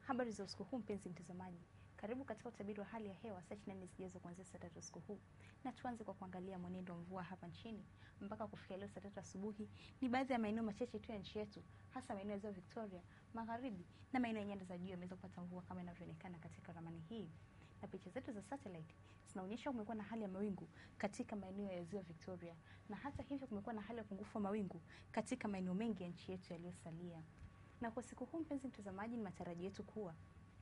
Habari za usiku huu mpenzi mtazamaji, karibu katika utabiri wa hali ya hewa saa 24 zijazo kuanzia saa tatu usiku huu, na tuanze kwa kuangalia mwenendo wa mvua hapa nchini mpaka kufikia leo saa tatu asubuhi. Ni baadhi ya maeneo machache tu ya nchi yetu, hasa maeneo ya ziwa Victoria, magharibi na maeneo ya nyanda za juu yameweza kupata mvua kama inavyoonekana katika ramani hii, na picha zetu za satellite zinaonyesha kumekuwa na hali ya mawingu katika maeneo ya ziwa Victoria, na hata hivyo kumekuwa na hali ya upungufu wa mawingu katika maeneo mengi ya nchi yetu yaliyosalia. Na kwa siku huu, mpenzi mtazamaji, ni matarajio yetu kuwa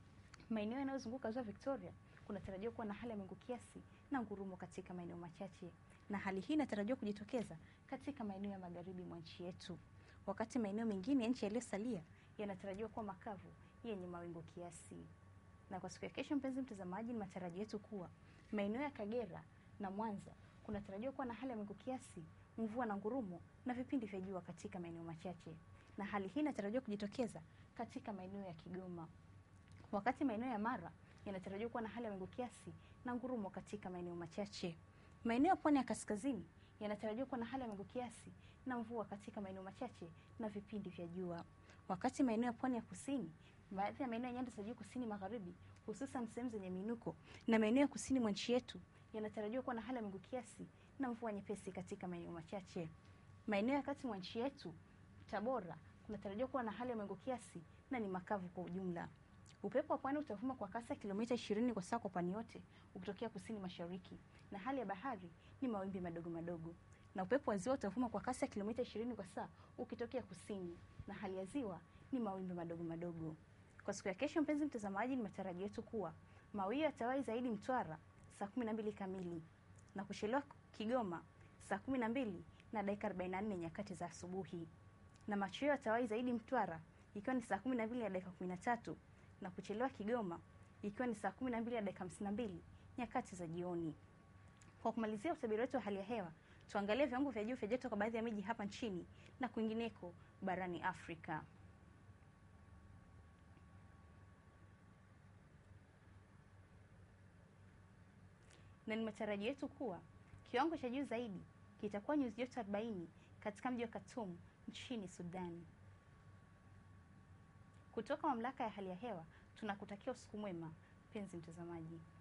maeneo yanayozunguka ziwa Victoria kunatarajiwa kuwa na hali ya mawingu kiasi na ngurumo katika maeneo machache, na hali hii inatarajiwa kujitokeza katika maeneo ya magharibi mwa nchi yetu, wakati maeneo mengine ya nchi yaliyosalia yanatarajiwa kuwa makavu yenye mawingu kiasi. Na kwa siku ya kesho, mpenzi mtazamaji, ni matarajio yetu kuwa maeneo ya Kagera na Mwanza kunatarajiwa kuwa na hali ya mawingu kiasi, mvua na ngurumo na vipindi vya jua katika maeneo machache, na hali hii inatarajiwa kujitokeza katika maeneo ya Kigoma wakati maeneo ya Mara yanatarajiwa kuwa na hali ya mawingu kiasi na ngurumo katika maeneo machache. Maeneo ya pwani ya kaskazini yanatarajiwa kuwa na hali ya mawingu kiasi na mvua katika maeneo machache na vipindi vya jua, wakati maeneo ya pwani ya kusini, baadhi ya maeneo ya nyanda za juu kusini magharibi, hususan sehemu zenye miinuko na maeneo ya kusini mwa nchi yetu yanatarajiwa kuwa na hali ya mawingu kiasi na mvua nyepesi katika maeneo machache. Maeneo ya kati mwa nchi yetu, Tabora, kunatarajiwa kuwa na hali ya mawingu kiasi na ni makavu kwa ujumla. Upepo wa pwani utavuma kwa kasi ya kilomita 20 kwa saa kwa pwani yote ukitokea kusini mashariki, na hali ya bahari ni mawimbi madogo madogo. Na upepo wa ziwa utavuma kwa kasi ya kilomita 20 kwa saa ukitokea kusini, na hali ya ziwa ni mawimbi madogo madogo. Kwa siku ya kesho, mpenzi mtazamaji, ni matarajio yetu kuwa mawio yatawahi zaidi Mtwara saa 12 kamili na kuchelewa Kigoma saa 12 na dakika 44 nyakati za asubuhi, na machweo yatawahi zaidi Mtwara ikiwa ni saa 12 na dakika 13 na kuchelewa Kigoma ikiwa ni saa 12 na dakika 52 nyakati za jioni. Kwa kumalizia utabiri wetu wa hali ya hewa, tuangalie viwango vya juu vya joto kwa baadhi ya miji hapa nchini na kwingineko barani Afrika. Na ni matarajio yetu kuwa kiwango cha juu zaidi kitakuwa nyuzi joto 40 katika mji wa Khartoum nchini Sudan. Kutoka mamlaka ya hali ya hewa tunakutakia usiku mwema, mpenzi mtazamaji.